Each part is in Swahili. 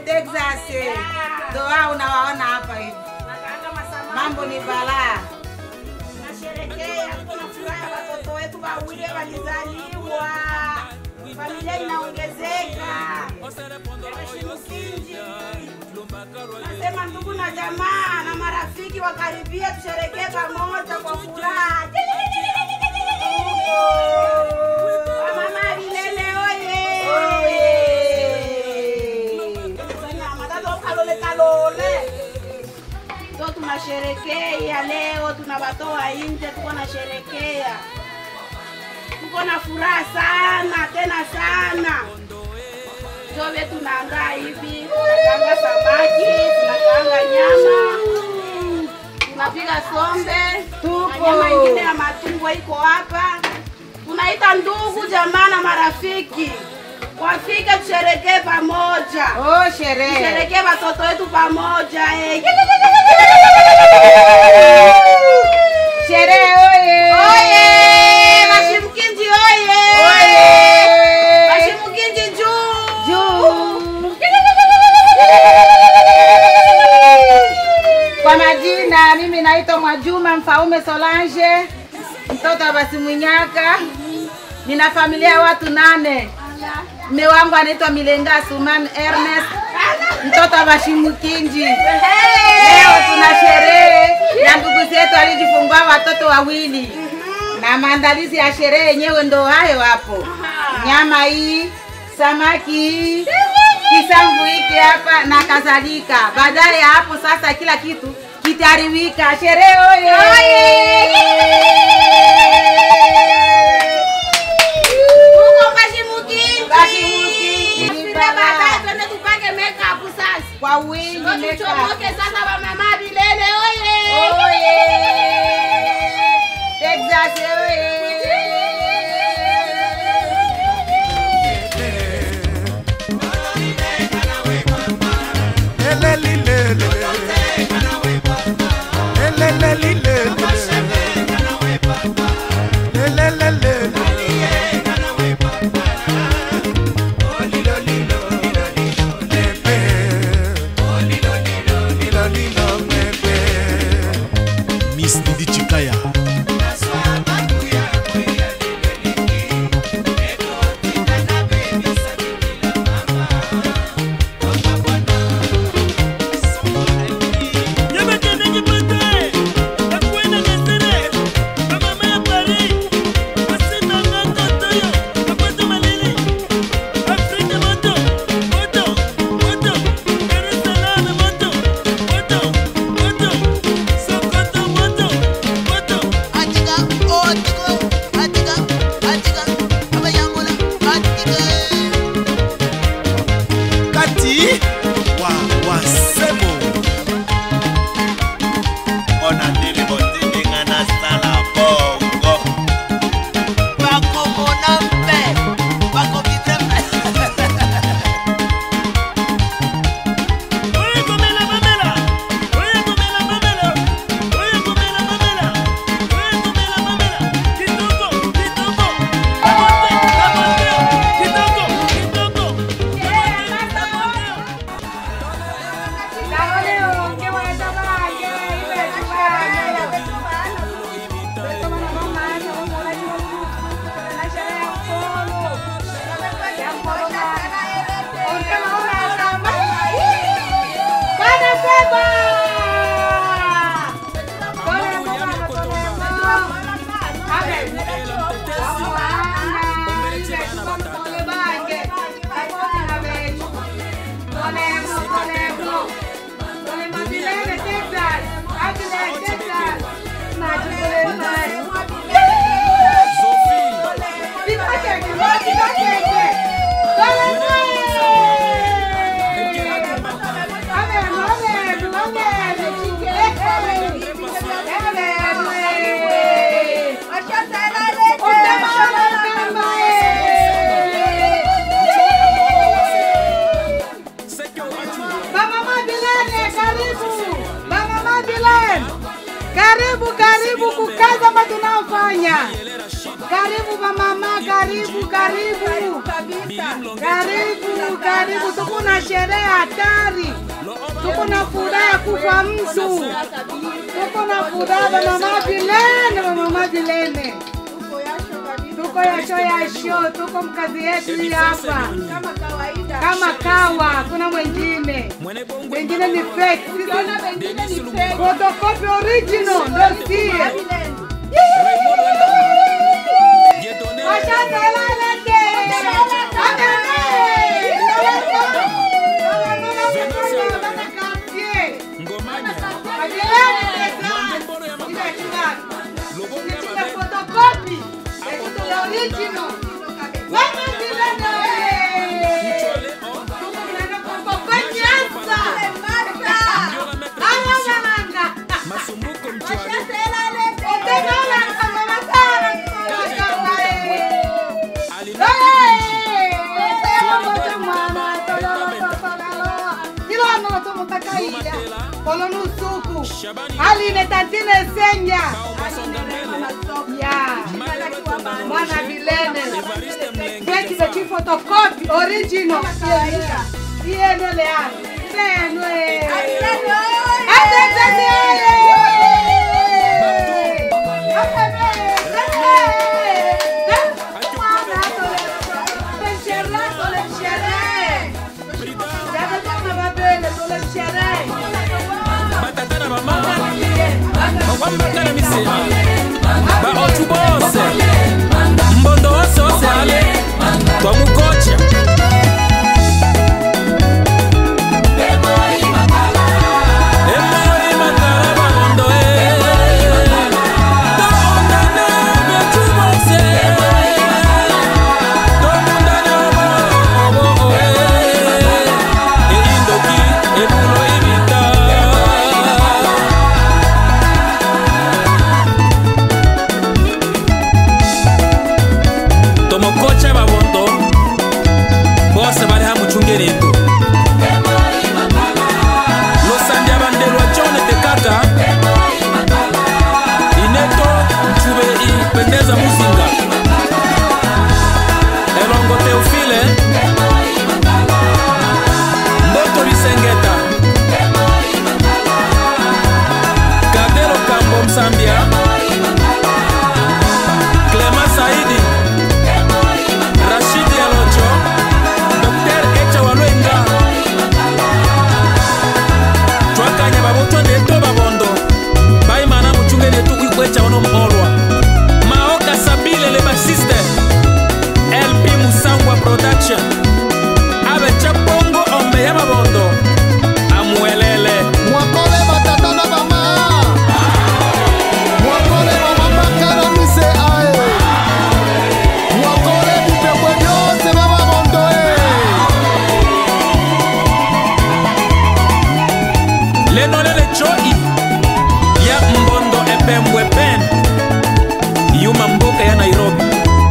Texas. Ndo wao unawaona hapa hivi. Nakaanga masamaki. Mambo ni balaa. Tunasherekea, tuko na furaha, watoto wetu wawili walizaliwa, familia inaongezeka. Heshimu Kinji. Nasema ndugu na jamaa na marafiki wakaribie, tusherekee pamoja kwa furaha. Wamama Bilele oye! Wanyama, tata ukalole kalole. Ndo tunasherekea leo, tunawatoa nje, tuko na sherekea, tuko na furaha sana tena sana. Ndio vile tunaandaa hivi, tunakaanga samaki, tunakaanga nyama, tunapiga sombe, Tupo. na nyama ingine ya matumbo iko hapa. Tunaita ndugu jamaa na marafiki wafike, tusherekee pamoja Oh, sherehe. tusherekee watoto wetu pamoja eh. Sherehe oye. Oye! Bashimkinji oye! Oye. Bashimkinji juu! Juu. Kwa majina mimi naitwa Mwajuma Mfaume Solange, mtoto wa Basimwinyaka. Nina familia ya watu nane. Mme wangu anaitwa Milenga Suman Ernest, mtoto wa Bashimukinji. Leo tuna sherehe na ndugu zetu alijifungua watoto wawili, na maandalizi ya sherehe yenyewe ndo hayo hapo. Nyama hii, samaki hii, kisamvu hiki hapa na kadhalika. Baadaye ya hapo sasa kila kitu kitariwika. Sherehe oye! Huko Bashimukinji! Bashimukinji. Tupige baadaye twende tupake makeup sasa. Kwa wingi Ndio makeup. tuchomoke sasa wamama Bilele oye! Oye! Texas oye! Miss Didi Chikaya. Kati wa wasemo. Ona ndili botini ngana sala bongo. Bako mona mpe. Bako bitembe. Mama Madeleine, karibu. Mama Madeleine. Karibu, karibu kukaza hapa tunaofanya. Karibu mama, karibu, karibu. Karibu, karibu, tuko na sherehe hatari, tuko na furaha ya kufa mtu, tuko na furaha ba mama Dilene, ba mama Dilene, tuko yasho yasho, tuko mkazi yetu hii hapa Kama kawaida. kama kawa, kuna mwingine wengine ni fake, sisi photocopy original ndio sie. Washatalalete. kolonusuku aline tantine senya ya mwana vilene keki beti fotokopi original ieneleano senwe batata na bamama bawambaka na misema baotu bose mbondo wose wose ale twamukocha emoi matala babondo e toondana betu bose tomundana obo e eindoki ebulo ibita tomokocha babondo bose bari ha muchungereto losandi abandelwa jonete kaka ineto mchube ipendeza muzinga elongo teofile mboto bisengeta kadelo kambo msambia clema saidi rashidi alojo dr echa walwenga twakanya babotwande to babondo baimana muchungeni etu kwikwecha ono mholwa maoka sabile le basiste lp musangwa production abecha bongo ombe ya babondo amuelele mwakole batata na bama mwakole bamama karamise ae mwakole bipekwe byose bya babondo e lenolele choi ya mbondo epembwe pen yuma mboka ya nairobi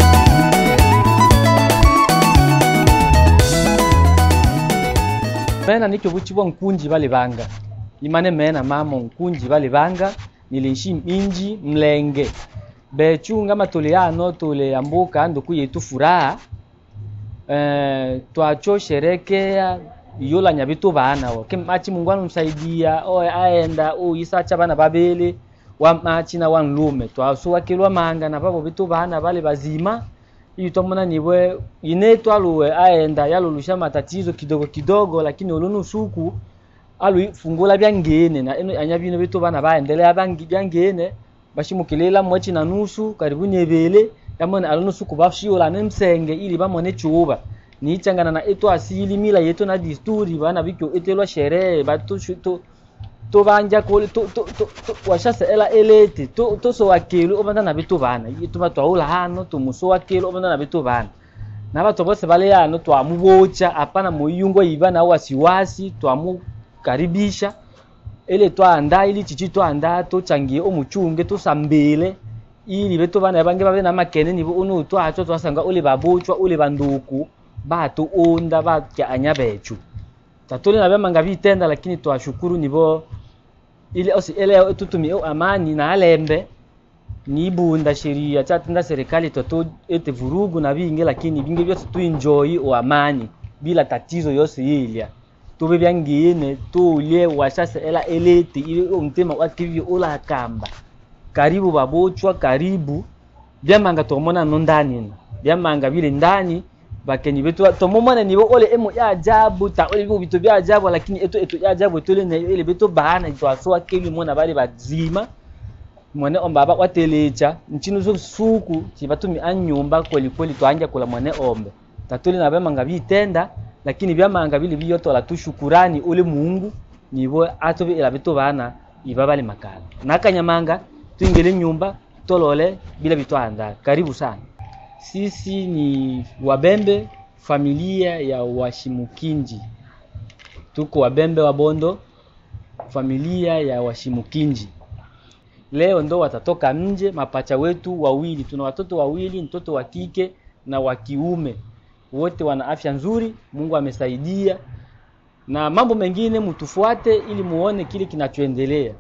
mena nikyo buchibwa nkunji bali banga imane mena mamo nkunji bali banga niliishi minji mlenge bechunga matole yano tole ambuka ando kuyetu furaha eh, twacho sherekea yola nyabitu bana wo kimachi mungu anumsaidia oye aenda uyisacha bana babele wamachi na wanlume twasuwakilwa manga na babo bitu bana bale bazima iyi twamona nibwe ine twaluwe aenda yalulusha matatizo kidogo kidogo lakini ulunusuku alufungula byangene na eno anya bino bitu bana baendelea bangi byangene bashimukilela mwachi na nusu karibu nyebele yamone alunusuku bashiola nemsenge ili bamone chuba nichangana na etu asili mila yetu na disturi bana bikyo etelwa sherehe batu shu- to to banja ko to to to, to washasa ela elete to to so wakelu obanda na bitu bana itu batwaula hano to muso wakelu obanda na bitu bana na batu bose bale hano twamubocha hapana muyungo iba na wasiwasi twamukaribisha ele twanda ili chichi twanda tochangie omuchunge tosambile ili betu bana bange babe na makene nibo unu twacho twasanga ule babochwa ule banduku batu unda batya anya bechu tatuli na bemanga bitenda lakini twashukuru nibo ili osi ele tutumi amani na alembe nibunda sheria chatenda serikali toto ete vurugu na bingi lakini bingi byose tu enjoy o amani bila tatizo yose yilya tobe byangiyene tulye washase ela elete ile omutema wakivyo ulakamba karibu babochwa karibu byamanga tomona no ndani na byamanga bile ndani bakenyi betu tomomona nibo ole emo ya ajabu ta ole bibo bitu bya ajabu lakini eto eto ya ajabu tole na ile betu bahana itwasoa keli mona bale bazima mwene omba aba watelecha nchinu zo suku chibatumi anyumba kweli kweli twanja kula mwene ombe tatuli na byamanga bitenda lakini byamanga bili biyotola tu shukurani ule Mungu nibo atobe ila bitu bana iba bali makala nakanyamanga tuingele nyumba tolole bila bitwanda karibu sana sisi ni wabembe familia ya washimukinji tuko wabembe wa bondo familia ya washimukinji leo ndo watatoka nje mapacha wetu wawili tuna watoto wawili mtoto wa kike na wa kiume wote wana afya nzuri mungu amesaidia na mambo mengine mtufuate ili muone kile kinachoendelea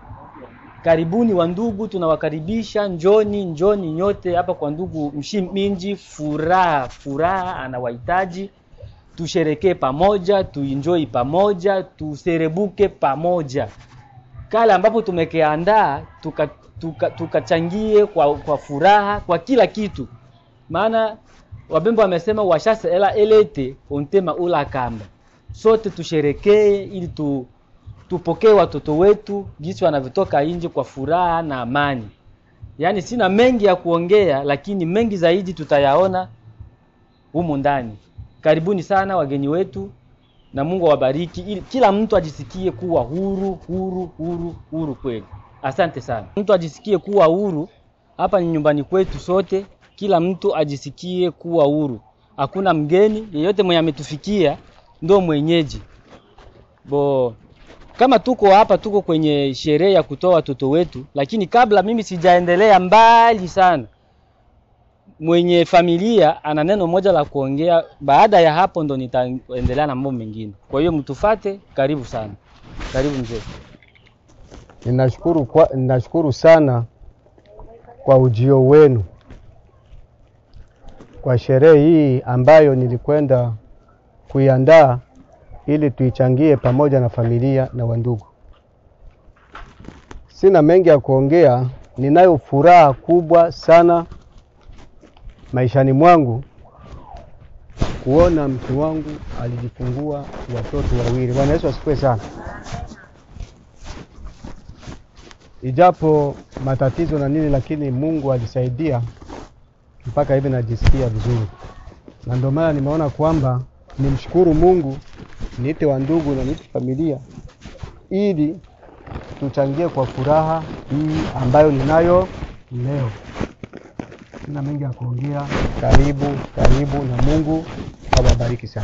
karibuni wa ndugu tunawakaribisha njoni njoni nyote hapa kwa ndugu mshiminji furaha furaha anawahitaji tusherekee pamoja tuenjoy pamoja tuserebuke pamoja kale ambapo tumekeandaa tukachangie tuka, tuka kwa, kwa furaha kwa kila kitu maana wabembe wamesema washase ela elete ontema ula kamba sote tusherekee ili tu, tupokee watoto wetu jinsi wanavyotoka nje kwa furaha na amani yaani sina mengi ya kuongea lakini mengi zaidi tutayaona humu ndani karibuni sana wageni wetu na mungu awabariki ili kila mtu ajisikie kuwa huru huru huru huru kweli asante sana mtu ajisikie kuwa huru hapa ni nyumbani kwetu sote kila mtu ajisikie kuwa huru hakuna mgeni yeyote mwenye ametufikia ndo mwenyeji bo kama tuko hapa tuko kwenye sherehe ya kutoa watoto wetu lakini kabla mimi sijaendelea mbali sana mwenye familia ana neno moja la kuongea baada ya hapo ndo nitaendelea na mambo mengine kwa hiyo mtufate karibu sana karibu mzee Ninashukuru, kwa, ninashukuru sana kwa ujio wenu kwa sherehe hii ambayo nilikwenda kuiandaa ili tuichangie pamoja na familia na wandugu. Sina mengi ya kuongea, ninayo furaha kubwa sana maishani mwangu kuona mke wangu alijifungua watoto wawili. Bwana Yesu asifiwe sana. Ijapo matatizo na nini, lakini Mungu alisaidia mpaka hivi najisikia vizuri, na ndio maana nimeona kwamba nimshukuru Mungu, niite wa ndugu na niite familia, ili tuchangie kwa furaha hii ambayo ninayo leo. Sina mengi ya kuongea. Karibu, karibu na Mungu awabariki sana.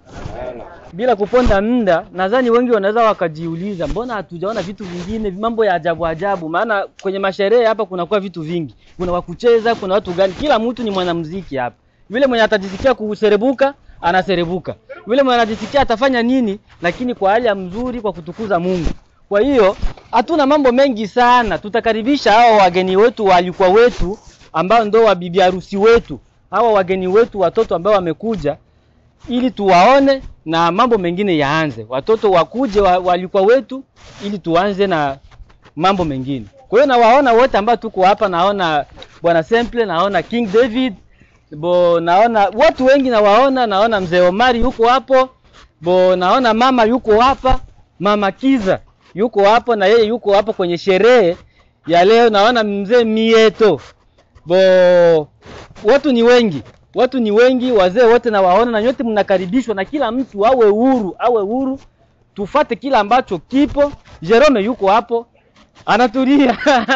bila kuponda muda nadhani wengi wanaweza wakajiuliza mbona hatujaona vitu vingine mambo ya ajabu ajabu maana kwenye masherehe hapa kunakuwa vitu vingi kuna wakucheza kuna watu gani kila mtu ni mwanamuziki hapa yule mwenye atajisikia kuserebuka anaserebuka yule mwenye anajisikia atafanya nini lakini kwa hali ya mzuri kwa kutukuza mungu kwa hiyo hatuna mambo mengi sana tutakaribisha hawa wageni wetu waalikwa wetu ambao ndo wabibi harusi wetu hawa wageni wetu watoto ambao wamekuja ili tuwaone na mambo mengine yaanze watoto wakuje wa, walikuwa wetu ili tuanze na mambo mengine kwa hiyo nawaona wote ambao tuko hapa naona bwana Semple naona King David bo naona watu wengi nawaona naona mzee Omari yuko hapo bo naona mama yuko hapa mama Kiza yuko hapo na yeye yuko hapo kwenye sherehe ya leo naona mzee Mieto bo watu ni wengi watu ni wengi wazee wote nawaona na nyote mnakaribishwa na kila mtu awe huru awe huru tufate kila ambacho kipo Jerome yuko hapo anatulia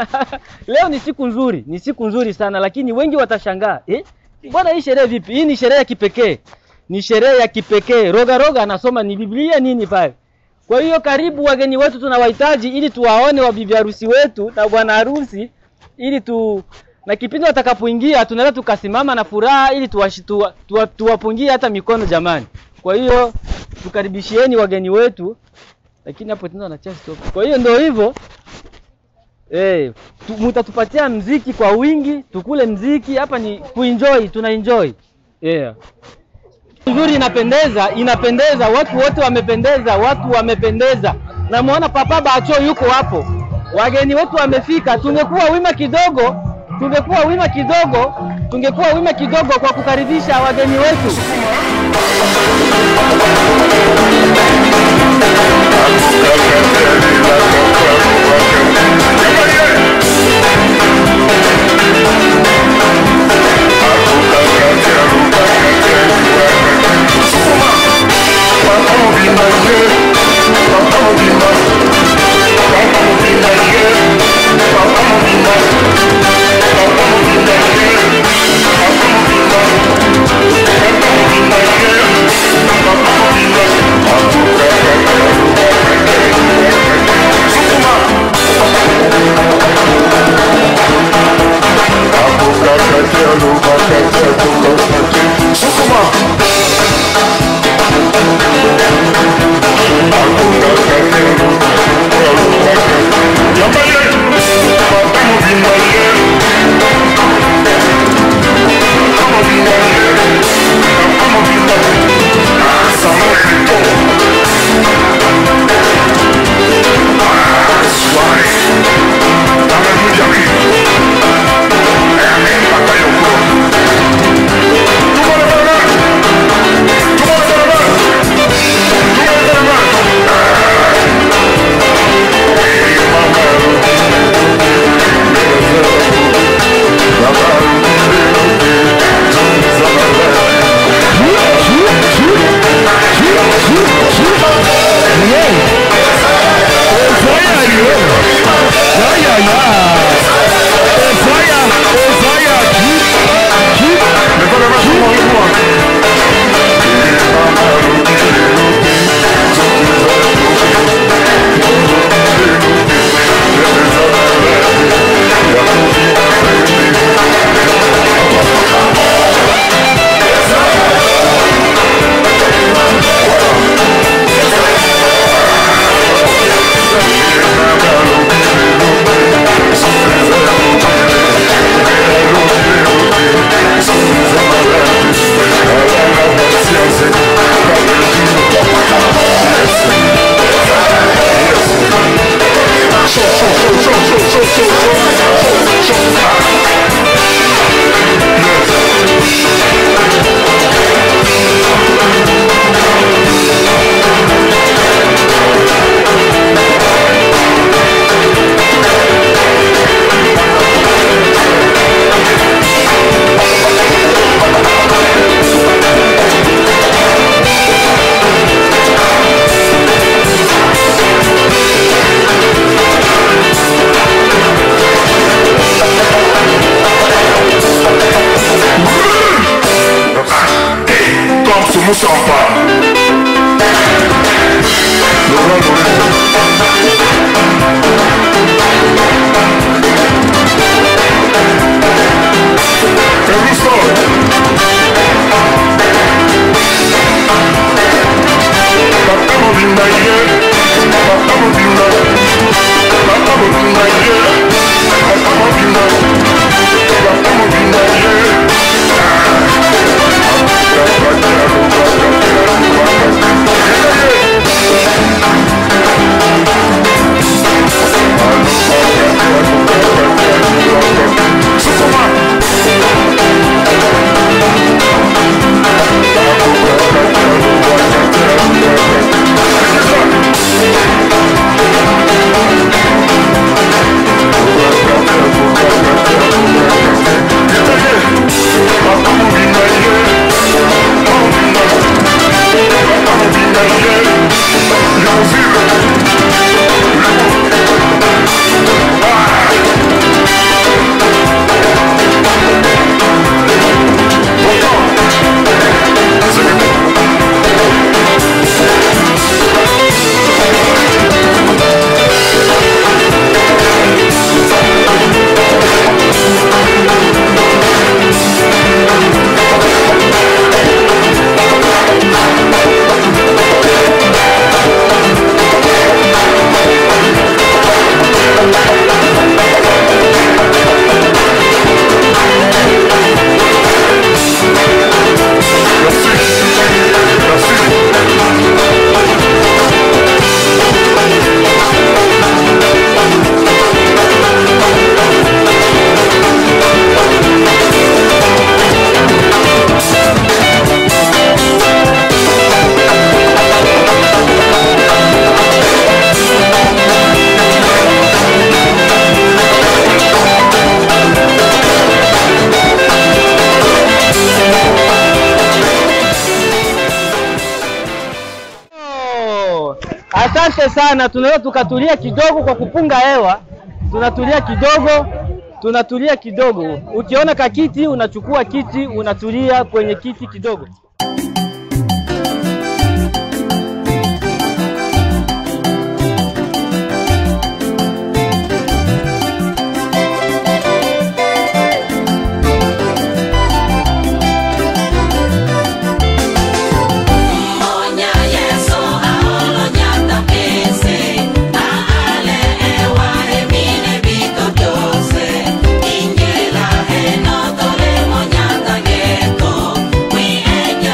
leo ni siku nzuri ni siku nzuri sana lakini wengi watashangaa eh bwana hii sherehe vipi hii ni sherehe ya kipekee ni sherehe ya kipekee roga roga anasoma ni biblia nini pale kwa hiyo karibu wageni wetu tunawahitaji ili tuwaone wabibi harusi wetu na bwana harusi ili tu na kipindi watakapoingia tunaweza tukasimama na furaha ili tuwashi- tuwa- tuwa- tuwapungie hata mikono jamani kwa hiyo tukaribishieni wageni wetu lakini hapo tena wanachia stop kwa hiyo ndio hivyo eh tu- mtatupatia mziki kwa wingi tukule mziki hapa ni kuenjoy tuna enjoy yeah Nzuri, inapendeza, inapendeza, watu wote wamependeza, watu wamependeza. Namwona Papa Bacho yuko hapo, wageni wetu wamefika. Tungekuwa wima kidogo, tungekuwa wima kidogo, tungekuwa wima kidogo kwa kukaribisha wageni wetu. Superman! Asante sana, tunaweza tukatulia kidogo kwa kupunga hewa, tunatulia kidogo, tunatulia kidogo. Ukiona kakiti unachukua kiti, unatulia kwenye kiti kidogo. Ingela, eno, tole, moñata, gueto, we ella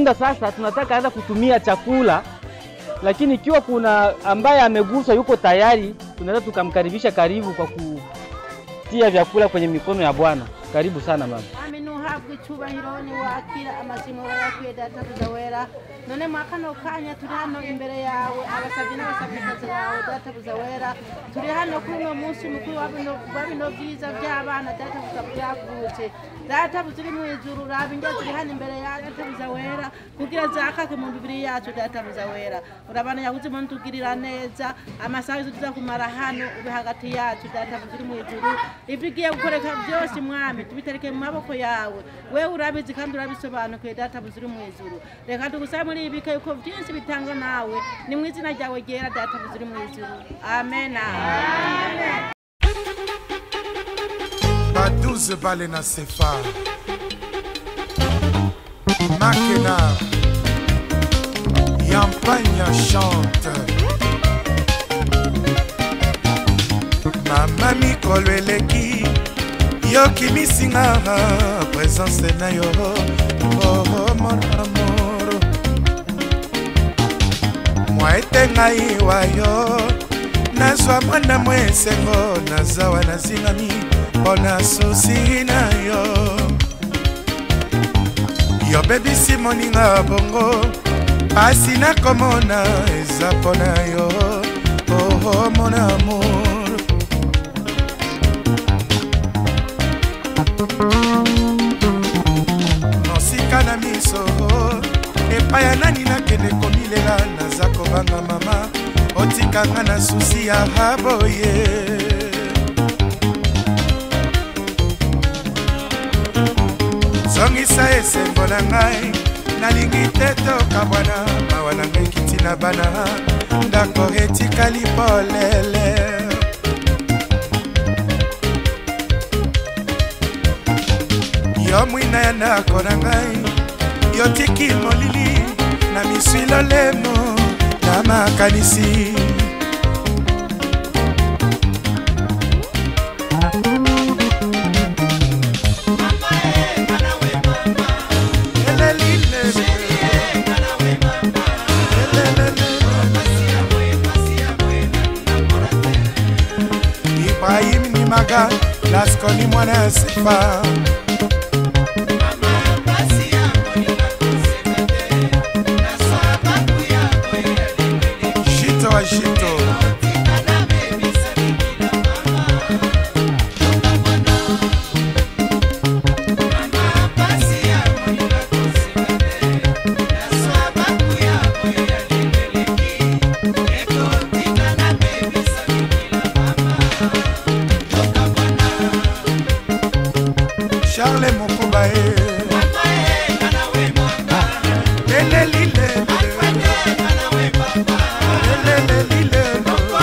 muda sasa tunataka anza kutumia chakula, lakini ikiwa kuna ambaye ameguswa yuko tayari, tunaweza tukamkaribisha karibu kwa kutia vyakula kwenye mikono ya Bwana. Karibu sana mama. Ami nuhabwa icyubahiro ni wakira amazina wayakwiye data buzawera none mwa kano kanya turi hano imbere yawe abasabyi n'abasabikazi bawe data buzawera turi hano kuri uno munsi mukuru wa bino wa bino byiza by'abana data buza byavutse data buziri mu ijuru raba inge turi hano imbere ya data buzawera kugira zakake mu mibiri yacu data buzawera urabana yabuze mu tugirira neza amasaha yose tuza kumara hano ube hagati yacu data buziri mu ijuru ibyo ugiye gukoreka byose mwami tubitereke mu maboko yawe wewe urabizi kandi urabisobanukiwe data buziri mu ijuru reka tugusabe muri ibi bike yuko byinshi bitanga nawe ni mu izina ryawe ryera data buziri mu ijuru amen amen baduze bale na sefa makena yampagna chante mama mikolo eleki yokimisinga presence na yo oh, mon amour mwa ete ngai wa yo nazwa mwana mwa esengo nazawa nazingami mpo na susi na yo yobebisi moninga bongo pasi nakomona eza mpo na yo oh, mon amour mosika na miso epai ya nani nakende komilela naza kobanga mama otikanga na susi ya haboye zongisa esengo na ngai nalingi te tokabwana mawa na ngai kiti na bana ndako etikali polele yo mwina ya ndako na ngai yotiki molili na miswilo lemo na makanisi ibrahim nimaga laskoni mwana sefa shito wa shito charle mokuba e lelelile lelelile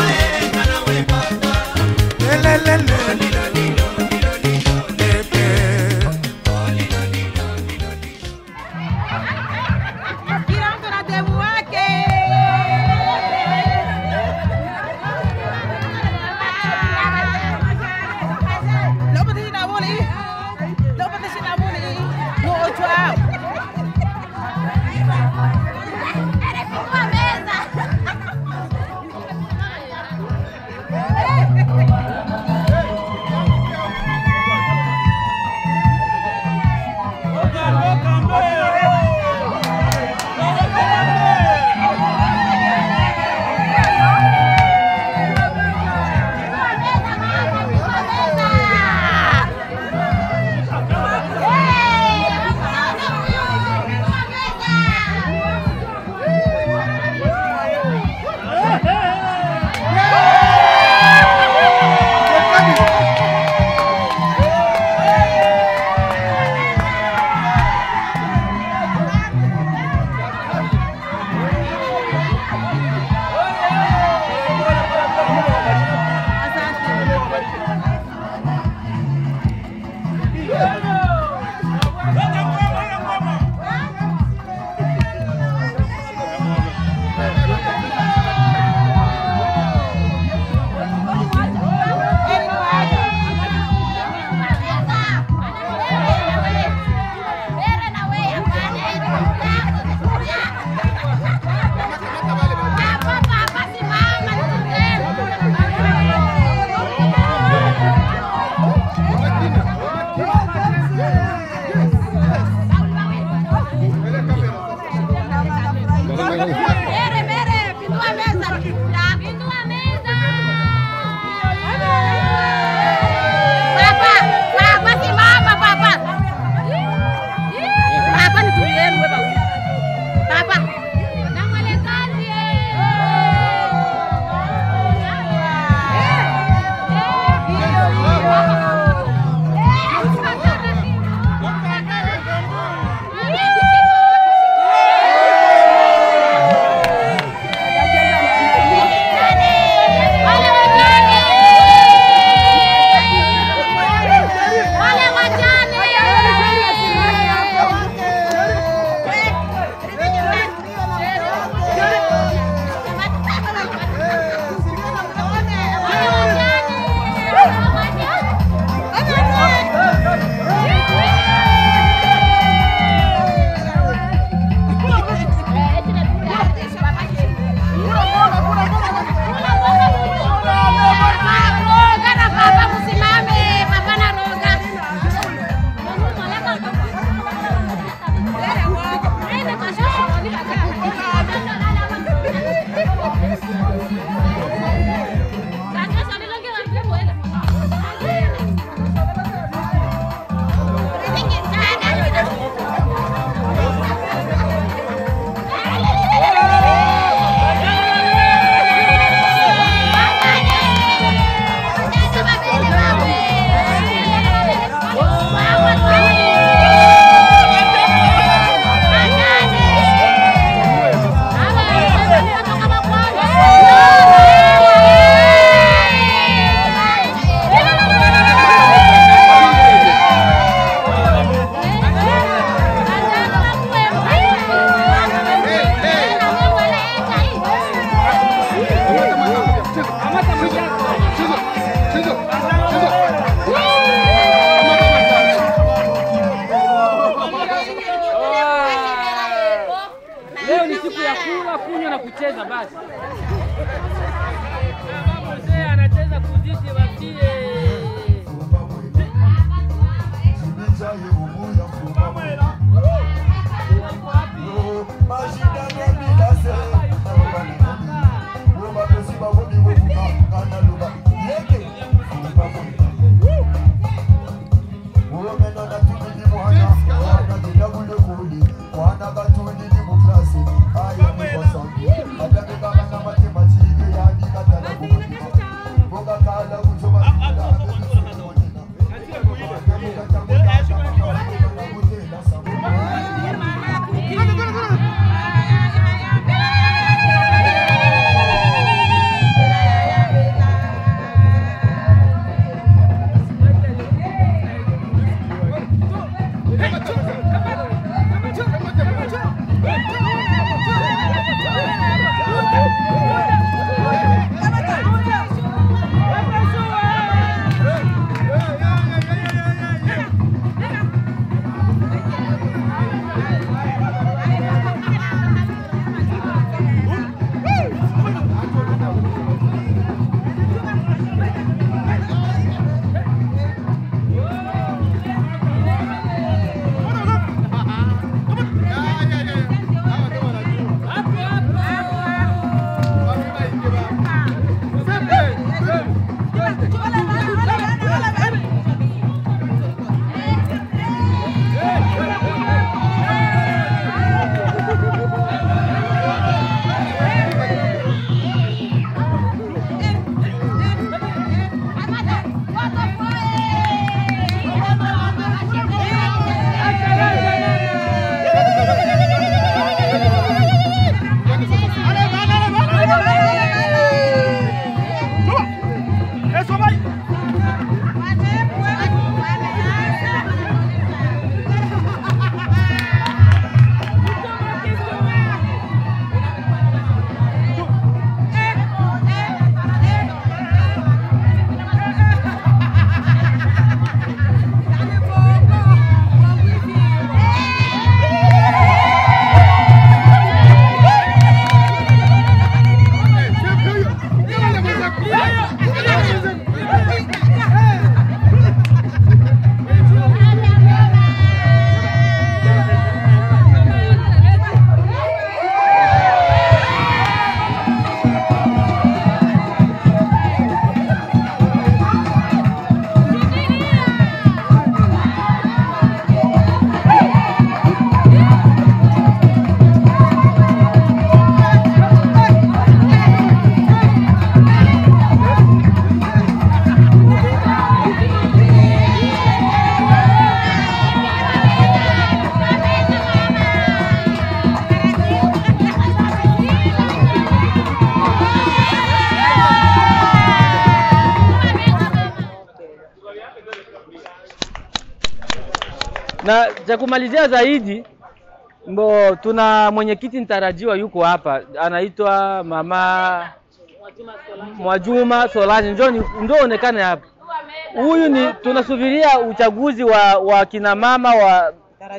na cha kumalizia zaidi mbo tuna mwenyekiti mtarajiwa yuko hapa anaitwa mama Mwajuma Solange, njoo ni- njoo onekane hapa. Huyu ni tunasubiria uchaguzi wa, wa kina mama wa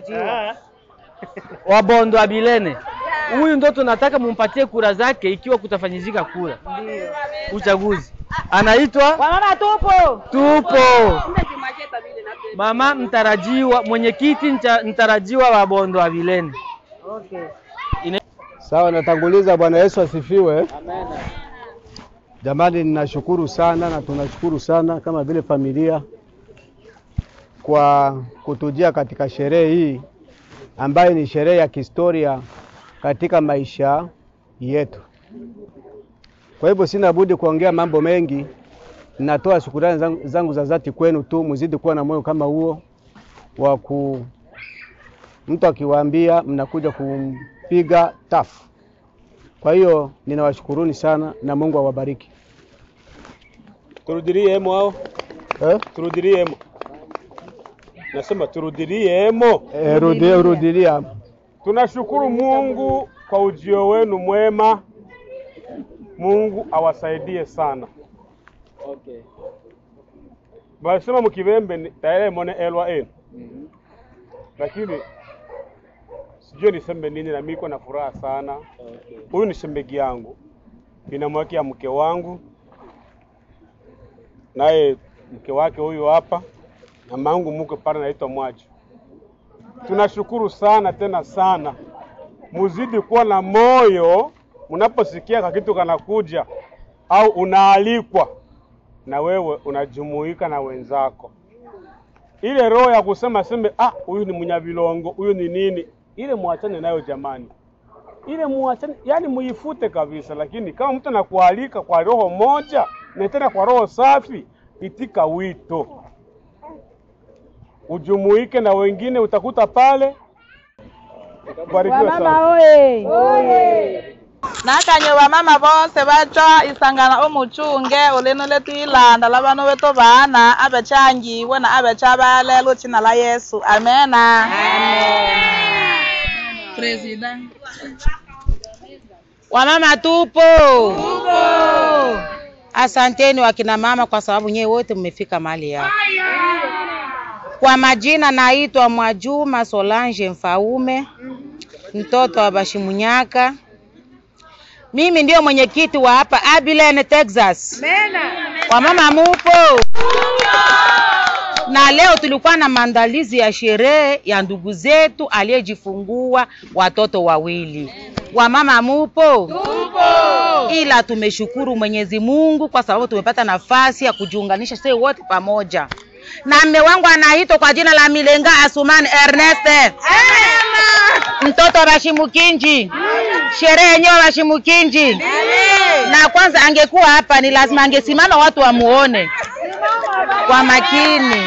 wa Bondo wa Bilene. Huyu ndo tunataka mumpatie kura zake ikiwa kutafanyizika kura uchaguzi. Anaitwa Wamama tupo. tupo mama mtarajiwa, mwenyekiti mcha- mtarajiwa wa Bondo wa Bilene. Sawa, natanguliza. Bwana Yesu asifiwe. Jamani, ninashukuru sana na tunashukuru sana kama vile familia kwa kutujia katika sherehe hii ambayo ni sherehe ya kihistoria katika maisha yetu. Kwa hivyo sina budi kuongea mambo mengi. Natoa shukurani zangu, zangu za dhati kwenu tu, mzidi kuwa na moyo kama huo wa ku mtu akiwaambia mnakuja kumpiga tafu. Kwa hiyo ninawashukuruni sana na Mungu awabariki. Turudiliemo hao, Eh? turudiliemo. Nasema turudiliemo. Eh, rudia, rudilia. Tunashukuru Mungu kwa ujio wenu mwema. Mungu awasaidie sana. Okay. Basema mukibembe ni- tayari mone elwa enu, lakini sijui niseme nini, na mimi niko na furaha sana. Huyu ni shembegi yangu, ninamwekea mke wangu, naye mke wake huyu hapa, na mangu mke pale naitwa Mwaji. Tunashukuru sana tena sana, muzidi kuwa na moyo mnaposikia kakitu kanakuja au unaalikwa na wewe unajumuika na wenzako. Ile roho ya kusema sembe, ah, huyu ni mnyavilongo, huyu ni nini, ile muachane nayo jamani, ile muachane, yani muifute kabisa. Lakini kama mtu anakualika kwa roho moja na tena kwa roho safi, itika wito, ujumuike na wengine, utakuta pale. Barikiwe sana. oye nakanye bamama bose baca isangana omuchunge ulino letwilanda labano beto bana abechangiwe na abecha balelo china la yesu amena President. Wamama tupo. Asanteni wakina mama kwa sababu nyewe wote mmefika mahali hapa. Kwa majina naitwa Mwajuma Solange Mfaume, mtoto wa Bashimunyaka. Mimi ndio mwenyekiti wa hapa Abilene, Texas. Wamama mupo? Na leo tulikuwa na maandalizi ya sherehe ya ndugu zetu aliyejifungua watoto wawili. Wamama mupo? Tupo. Ila tumeshukuru Mwenyezi Mungu kwa sababu tumepata nafasi ya kujiunganisha sisi wote pamoja. Na mme wangu anaitwa kwa jina la Milenga Asumani Ernest. Mtoto wa Bashimukinji. Sherehe yenyewe Bashimukinji. Na kwanza angekuwa hapa ni lazima angesimama watu wamuone kwa makini.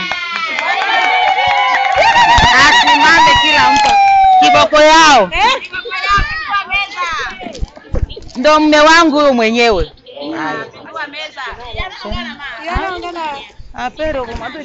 Asimame kila mtu kiboko yao. Ndo mme wangu huyo mwenyewe. Apero kumatu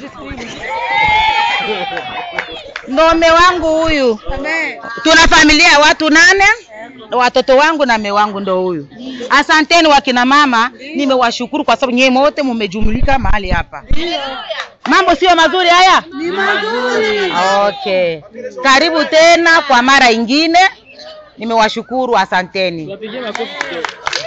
ndo mme wangu huyu. Tuna familia ya watu nane, watoto wangu na mme wangu ndo huyu. Asanteni wakina mama, nimewashukuru kwa sababu nyewe wote mumejumulika mahali hapa. Mambo sio mazuri haya? Ni mazuri. Okay. Karibu tena kwa mara ingine. Nimewashukuru, asanteni. Tuwapigie makofi kidogo.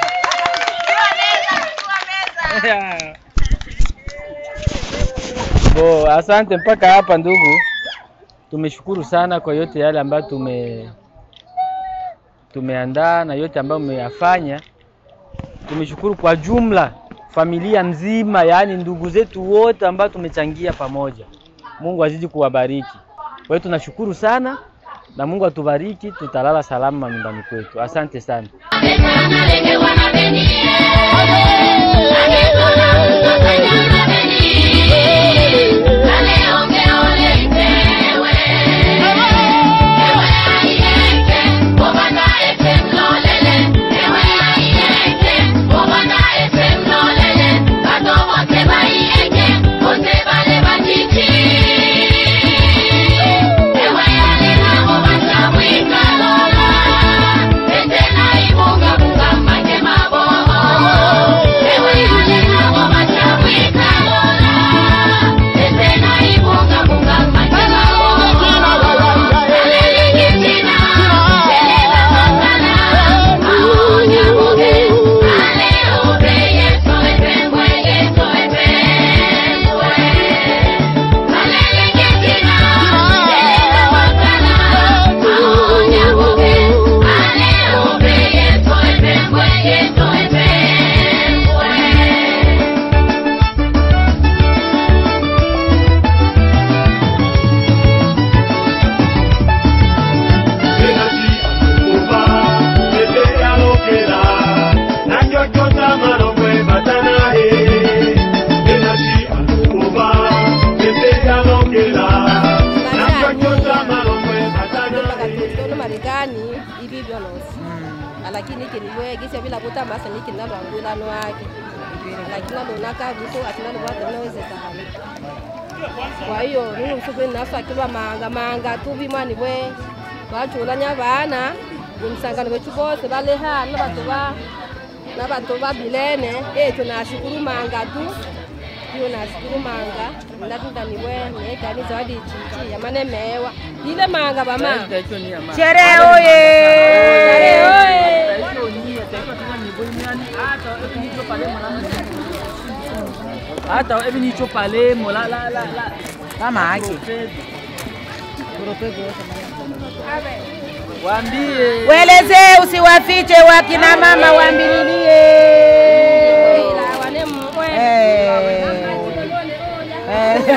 Bo, asante mpaka hapa ndugu. Tumeshukuru sana kwa yote yale ambayo tume tumeandaa na yote ambayo mmeyafanya. Tumeshukuru kwa jumla familia nzima, yaani ndugu zetu wote ambao tumechangia pamoja. Mungu azidi kuwabariki. Kwa hiyo tunashukuru sana na Mungu atubariki, tutalala salama nyumbani kwetu. Asante sana. Ewe kuta basa niki nalo angwilano wake lakini alonaka vitu atinalowata vinawezekana kwa hiyo nunu msukweni naso akilwa manga manga tuvi mwani bwe bachulanya bana umsangano wetu bose baleha nabatu ba nabatu babilene etu nashukuru manga tu hiyo nashukuru manga ndatundani bwe nekani zawadi chichi yamane mewa ile manga bama Sherehe oye! Sherehe oye! hata evi nicho palemo la la la la Mama yake. waambie Weleze usiwafiche wakina mama waambililie. Eh. Eh.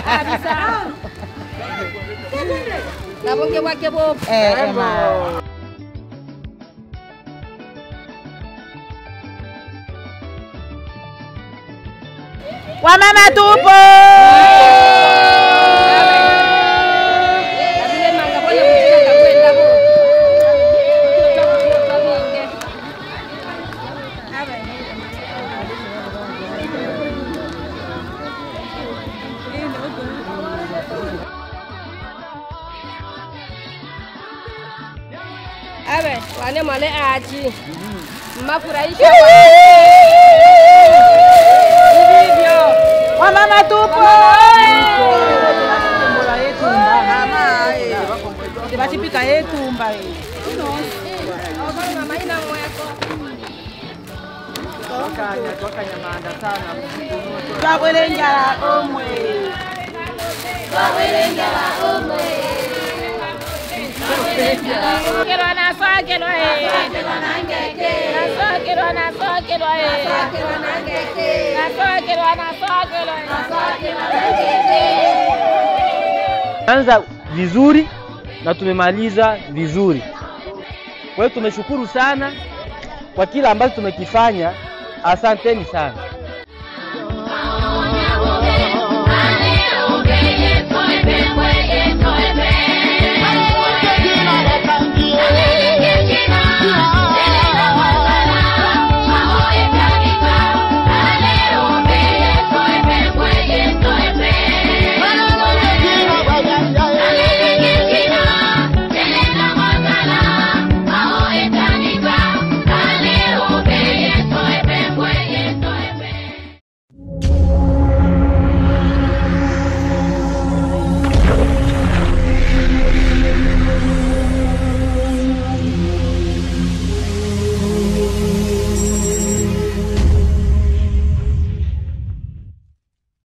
nabonge bwake bobo Eh, ema. Wamama tupo. awe wane mwale aji mmafurahisha hivyo Wamama tupo. Tibachipika yetumba eh. Twabwere njala omwe. Twabwere njala omwe. Nasokerwa nasokerwa eh. Nasokerwa nasokerwa eh. Nasokerwa nasokerwa anza vizuri na tumemaliza vizuri. Kwa hiyo tumeshukuru sana kwa kila ambacho tumekifanya. Asanteni sana.